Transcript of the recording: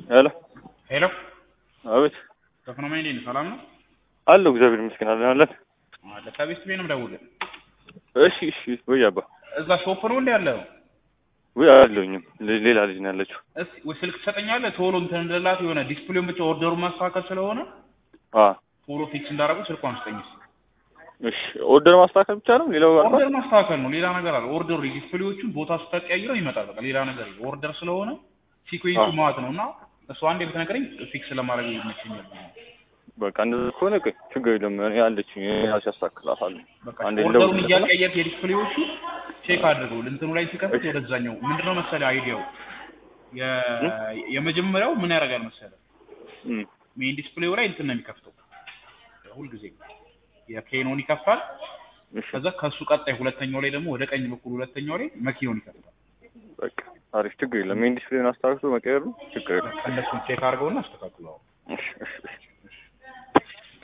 ሄሎ ሄሎ አቤት ተክኖማይ እንዴት ነህ? ሰላም ነው አለሁ እግዚአብሔር ይመስገን አለን አለን አለ ከቤት ቤት ነው የምደውልህ። እሺ እሺ ወይ አባ እዛ ሾፕ ነው እንዴ ያለው? ወይ አለሁኝም ሌ- ሌላ ልጅ ነው ያለችው እስኪ ወይ ስልክ ትሰጠኛለህ? ቶሎ እንትን እንደላት የሆነ ዲስፕሌውን ብቻ ኦርደሩን ማስተካከል ስለሆነ አ ቶሎ ፊክስ እንዳደረጉ ስልኳን ስጠኝ እስኪ። እሺ ኦርደር ማስተካከል ብቻ ነው ሌላው አልኳት ኦርደር ማስተካከል ነው ሌላ ነገር አለ። ኦርደሩ ዲስፕሌዎቹን ቦታ ስታቀያይረው ይመጣል። በቃ ሌላ ነገር የለም። ኦርደር ስለሆነ ሲኩዌንሱ አዎ። ማለት ነው እና እሱ አንዴ ብትነግረኝ ፊክስ ለማድረግ ይመቸኛል። በቃ እንደዛ ከሆነ ቆይ ችግር የለም እኔ አለችኝ ራሴ አስተካክላታለሁ በቃ አንዴ ኦርደሩን እንደውልለታለሁ። እያቀየርክ የዲስፕሌዎቹ ቼክ አድርገው እንትኑ ላይ ሲከፍት እሺ። ወደዛኛው ምንድነው መሰለህ አይዲያው የ- የመጀመሪያው ምን ያደርጋል መሰለህ እም፣ ሜን ዲስፕሌው ላይ እንትን ነው የሚከፍተው ሁልጊዜ የኬኖን ይከፍታል። እሺ ከዛ ከሱ ቀጣይ ሁለተኛው ላይ ደግሞ ወደ ቀኝ በኩል ሁለተኛው ላይ መኪናውን ይከፍታል። በቃ አሪፍ ችግር የለም ሜን ዲስፕሌን አስተካክሎ መቀየር ነው ችግር የለም እነሱን ቼክ አድርገውና አስተካክለው። እሺ እሺ እሺ